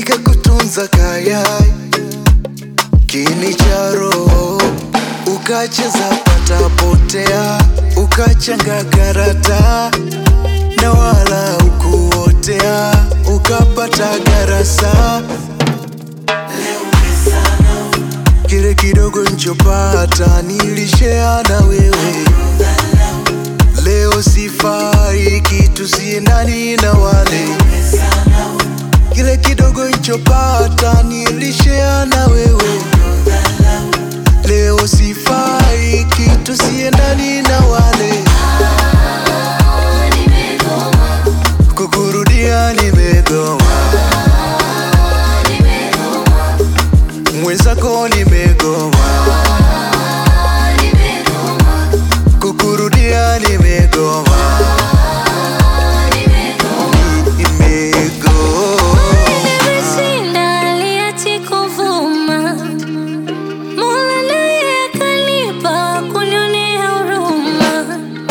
nikakutunza kayai kini cha roho ukacheza patapotea ukachanga karata na wala ukuotea ukapata garasa kile kidogo nchopata nilishea na wewe leo sifai kitu siendani na wale kile kidogo nchopata nilishea na wewe leo sifai kitu siendani na wale kukurudia nimegoma mwenzako nimegoma kukurudia nimegoma nimegoma Nimeshinda aliachi kuvuma, Mola naye akanipa kunionea huruma.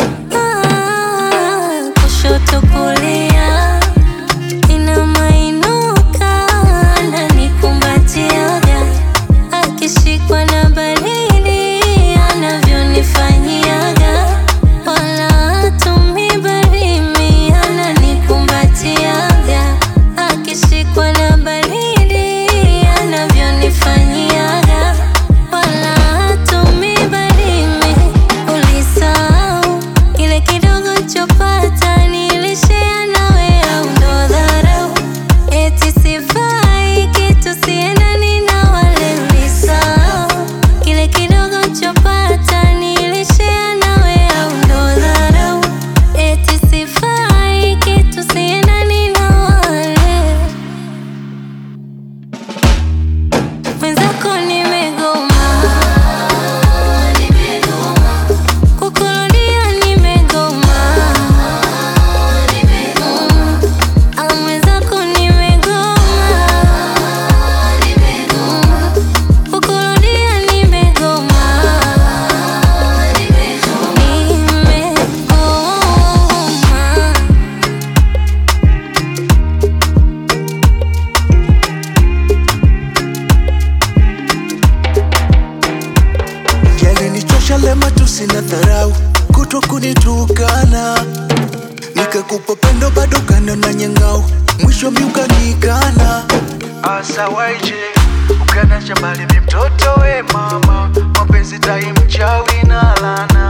Ah, kushoto kulia, inama inuka, ananikumbatiaga, akishikwa na baridi, anavyonifanyiaga, wala hatumii baridi, ananikumbatiaga, akishikwa na baridi, anavyonifanyiaga, wala hatumii baridi. Ulisahau kile kidogo chopata, nilishare nawe, au ndo dharau? Eti sifai kitu siendani na wale. Ulisahau kile kidogo chopata, nilishare nawe, au ndo dharau? Eti sifai kitu siendani na wale. Mwenzako nimegoma, kukurudia nimegoma, Mm, ah, mwenzako nimegoma, Mm, kukurudia nimegoma, nimegoma. yalinichosha lema tusina dharau kutwa kunitukana nikakupa pendo bado kando na nyangau mwisho miukanikana asa waije ukana shambali mi mtoto we mama mapenzi tai mchawi na lana